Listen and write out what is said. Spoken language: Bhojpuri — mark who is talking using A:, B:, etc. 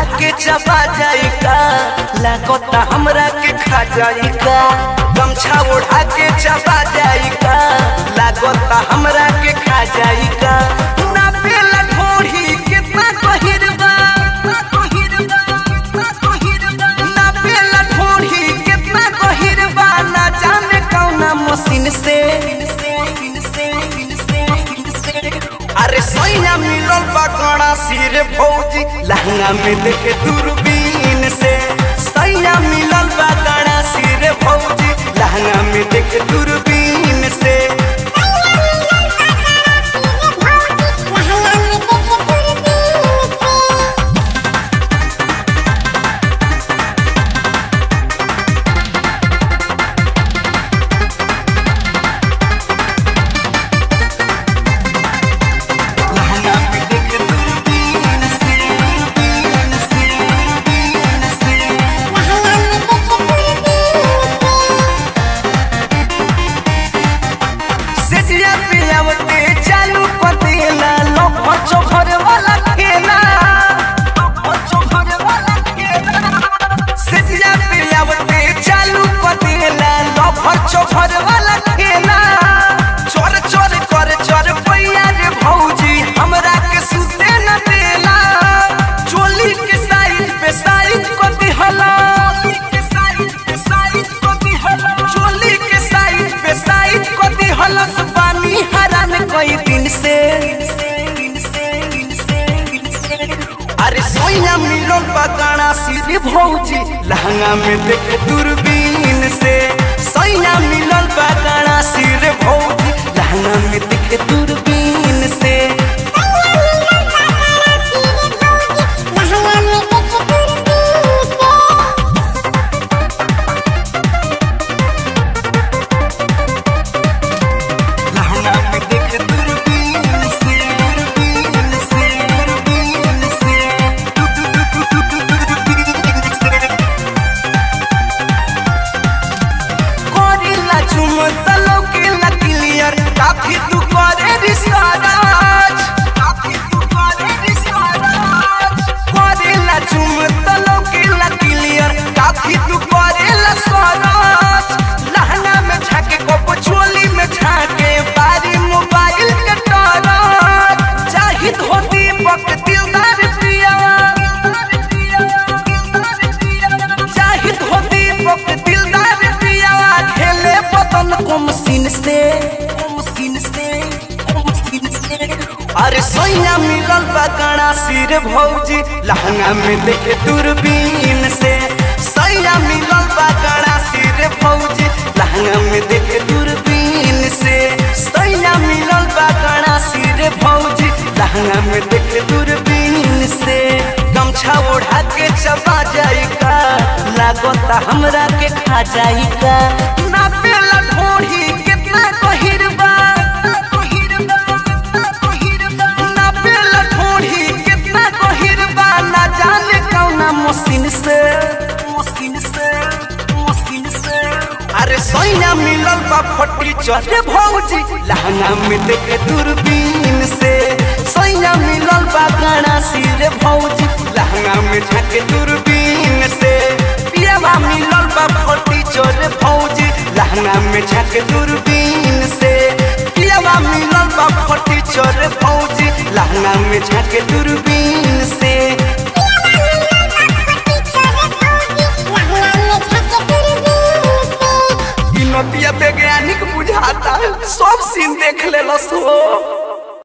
A: के चबा जाई का लागता हमरा के खा जाई का गमछा ओढ़ा के चबा जाई का लागता हमरा के खा जाई का ना पेला ढोढ़ी कितना गहिर बा ना पेला ढोढ़ी कितना गहिर बा ना जाने कौना मशीन से अरे सैया मिलल बा कड़ा सिर भौजी लहंगा में देखे दूरबीन से सैया मिलल बा कड़ा सिर भौजी लहंगा में देखे दूरबीन से लहंगा में देखे दूरबीन से दूरबीन से दूरबीन से सेजिया पियावते चालू पतेला लो बच्चों घर वाला खेला बच्चों घर वाला खेला सेजिया पियावते चालू पतेला लो बच्चों घर वाला खेला चोर चोर कर चोर पैया रे भौजी हमरा के सुते न देला चोली के साइड पे साइड को दिहला चोली के साइड पे साइड को दिहलस पानी हरान कई दिन से अरे सोया मिलो बगाना सिर भौजी लहंगा में देखे दूरबीन से सोया मिलल बगाना सिर भौजी लहंगा में देखे दूरबीन से लहंगा में देखे दूरबीन से दूरबीन से दूरबीन से करेला चुम तलो के ला क्लियर काफी तू करे रिसर्च काफी तू करे रिसर्च करेला चुम तलो के ला क्लियर काफी तू करेला सरच लहंगा में झाके को चोली में झाके बारी मोबाइल के टरच चाही धोती पक दिलदार पिया चाही धोती पक दिलदार पिया खेले बदन को मशीन से मशीन से मशीन से अरे सोया मिलल बकड़ा सिर भौजी लहंगा में देखे दूरबीन से सोया मिलल बकड़ा सिर भौजी लहंगा में देखे दूरबीन से सोया मिलल बकड़ा सिर भौजी लहंगा में देखे दूरबीन से गमछा ओढ़ा के चबा जाई का लागता हमरा के खा जाई का ना पेला ढोढ़ी कितना गहिर बा ना पेला ढोढ़ी कितना गहिर बा ना जाने कौना मशीन से मशीन से मशीन से अरे सोया मिलल बा फटी चढ़े भौजी लहंगा में देखे दूरबीन से सोया मिलल बा गाना सिर भौजी लहंगा में झाके दूरबीन से पियावा मिलल बा फटी चढ़े भौजी लहंगा में झाके दूरबीन से पियावा मिलल बा फटी चढ़े भौजी लहंगा में झाके दूरबीन से